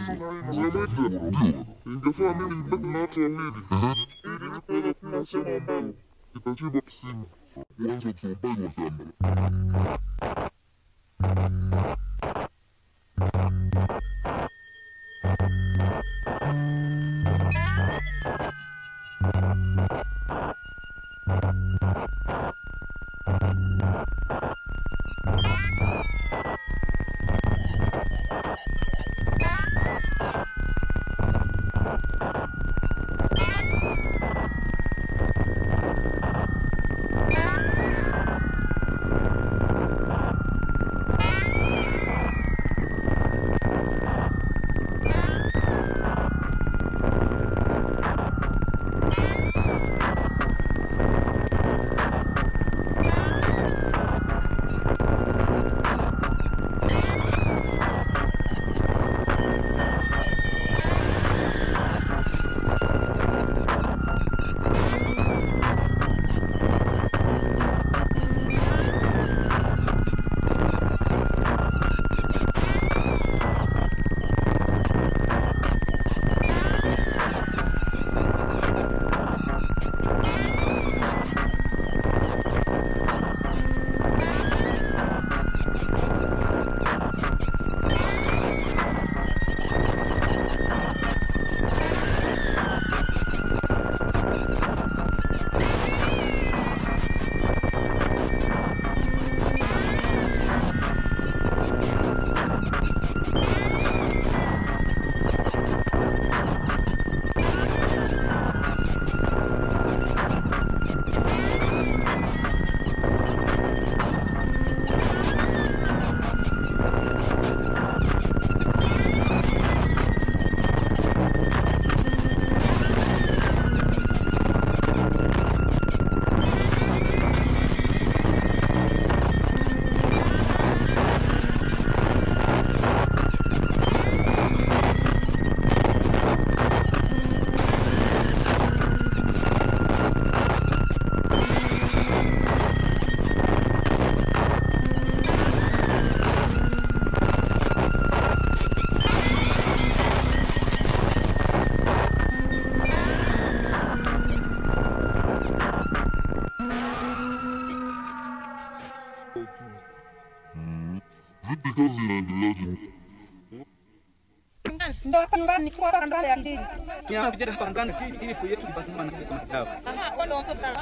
Ndio. Ingefaa mimi nibaki na watu wawili ili kuweza kuwa sehemu ambayo itachimbwa kisima kuanza uchomaji wa shamba. Vipi kazi inaendeleaje? Ndio hapa nyumbani nikiwa hapa ndani ya kijiji. Kiama vijana hapa ndani ili ili fuyo yetu ifasimama na kwa mazao. Aha, kwa ndio wasio sana.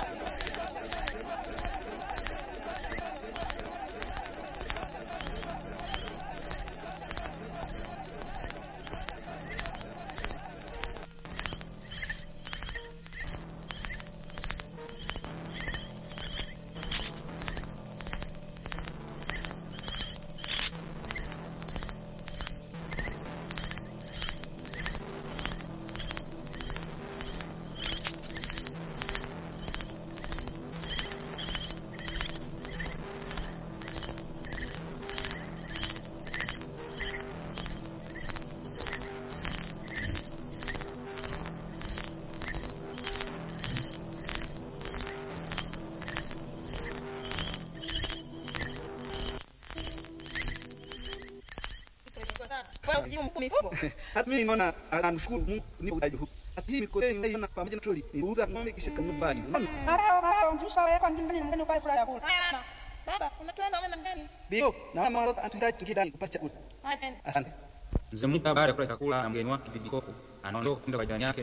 Wewe ujibu mkuu mifugo. Hata mimi naona anashukuru Mungu nipo utaji huu. Hata hii mikono naiona pamoja na troli. Niuza ng'ombe kisha kanunua bali. Unaona? Marao marao mjusha wewe kwa ngindani ngani kwa furaha ya kula. Haya mama. Baba, unatuenda wewe mgani? Bio, na mama watoto anatuhitaji tukidani kupata chakula. Haya tena. Asante. Mzee Muka baada ya kula chakula na mgeni wake Bibi Koko anaondoka kwenda kwa jirani yake.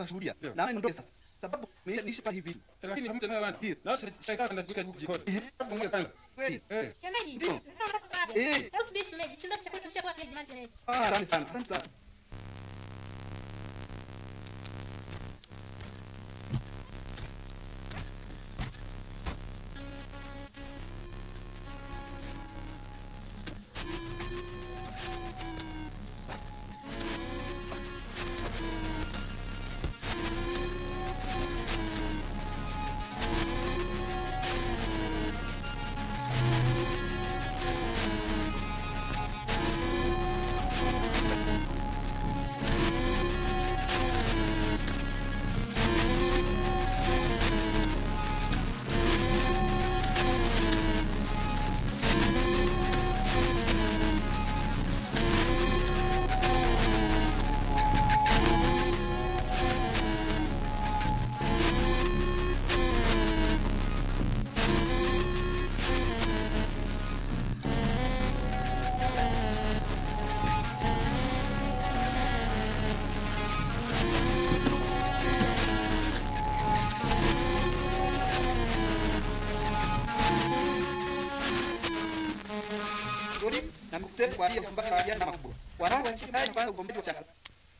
tutashuhudia. Na niondoke sasa. Sababu mimi nishi pa hivi. lakini hamtaelewa bwana. Ndio. Na sasa shaikaa kanda kupika huku jikoni. Hapo ngoja kwanza. Kweli? Eh. Shemeji, Ndio. sasa unataka hapo. Eh. Hebu subiri shemeji, si ndio chakula kishakuwa shemeji na shemeji. Ah, asante sana. Asante sana. Rudi na mkuteni kwa hiyo mpaka wa jana makubwa. Wanao wa nchi haya kwanza ugombeji wa chakula.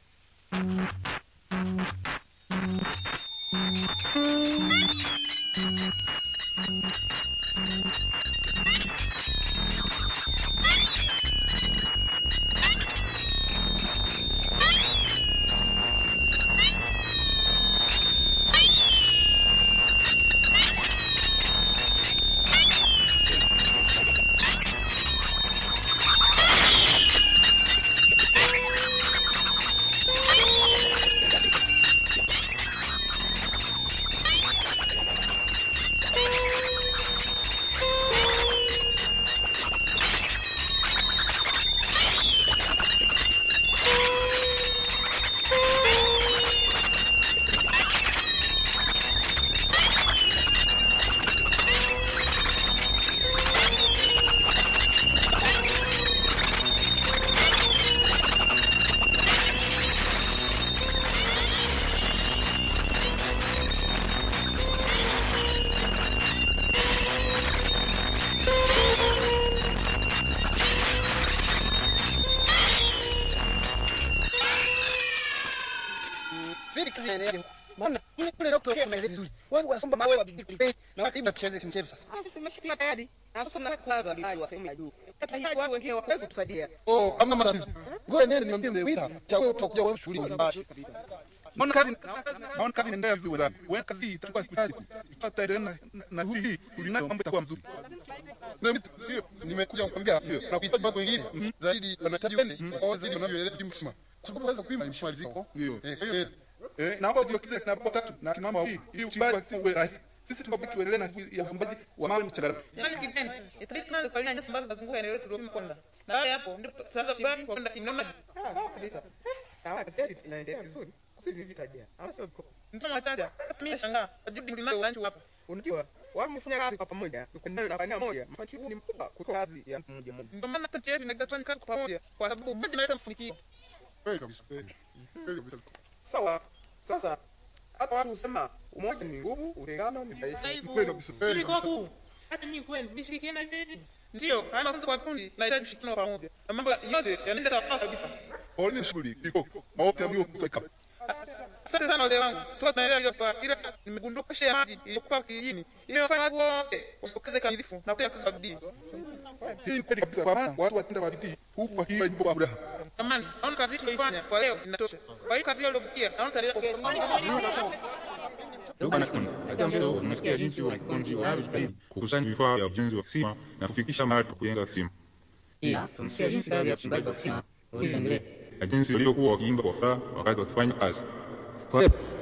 Vile kazi inaendelea. Maana mimi kule leo kutokea maelezo vizuri. Wewe wasomba mawe wa bibi kulipe na watibu tucheze timu chetu sasa. Sasa simeshikia tayari. Na sasa nataka kwanza bidai wa sehemu ya juu. Tutahitaji watu wengine waweze kutusaidia. Oh, hamna matatizo. Ngoja nende niambie mmewita. Cha wewe utakuja wewe shughuli mbalimbali. Naona kazi naona kazi inaendelea vizuri wenzangu. Wewe kazi hii itakuwa siku tatu. Tutaendelea na na hii hii ulinayo mambo itakuwa mzuri. Na mimi hiyo nimekuja kukwambia na kuhitaji mambo mengine zaidi wanahitaji wende kwa zaidi wanavyoelewa timu kusema. Sababu waweza kuima mshimaliziko. Ndio. Eh, kwa hiyo Eh, naomba ujiokeze kina baba tatu na kina mama wawili ili uchimbaji wa uwe rahisi. Sisi tukabaki tuendelee na shughuli ya usambaji wa mawe mchangarawe. Jamani kizeni. Itabidi tuanze kufalia nyasi ambazo zinazunguka eneo letu Ruvuma kwanza. Na baada ya hapo ndipo tutaanza uchimbaji kwa kwenda simu maji. Ah, kabisa. Ah, kazi inaendelea vizuri. Sisi hivi kaja. Ama sio Mtoto mtaja. Mimi nashangaa. Ajudi mlima wa nchi hapa. unajua wamefanya kazi kwa pamoja na na kwa moja. Mafanikio ni mkubwa kuliko kazi ya mtu mmoja mmoja. Ndio maana kati yetu inaitwa kazi kwa pamoja kwa sababu mmoja analeta mafanikio. kweli kabisa. Kweli kabisa. Sawa. Sasa hata watu husema umoja ni nguvu, utengano ni dhaifu. Kweli kabisa. Kweli Ili kabisa. kwa hata mimi kweli nishirikiana hivi. Ndio, haya mafunzo kwa kundi nahitaji ushirikiano wa pamoja. Na mambo yote yanaenda sawa sawa kabisa. Poleni shughuli iko. Maote ambayo kusaka. Asante sana wazee wangu. Toka tunaendelea hiyo sawa. Ila nimegundua kasha ya maji iliyokuwa kijijini. Ile wafanya watu wote wasitokeze kamilifu na kutenda kazi kwa bidii. Hii ni kweli kabisa kwa maana watu watenda kwa bidii huku wakiwa nyimbo kwa furaha. Samani, naona kazi tuliyoifanya kwa leo inatosha. Kwa hiyo kazi hiyo iliyobakia, naona tutaendelea Ndugu wanafunzi, katika mchezo tumesikia jinsi wanafunzi wanavyojitahidi kukusanya vifaa vya ujenzi wa kisima na kufikisha mahali pa kujenga kisima, Pia tumesikia jinsi baadhi ya wachimbaji wa kisima walivyoendelea. na jinsi walivyokuwa wakiimba kwa furaha wakati wakifanya kazi. Kwa hiyo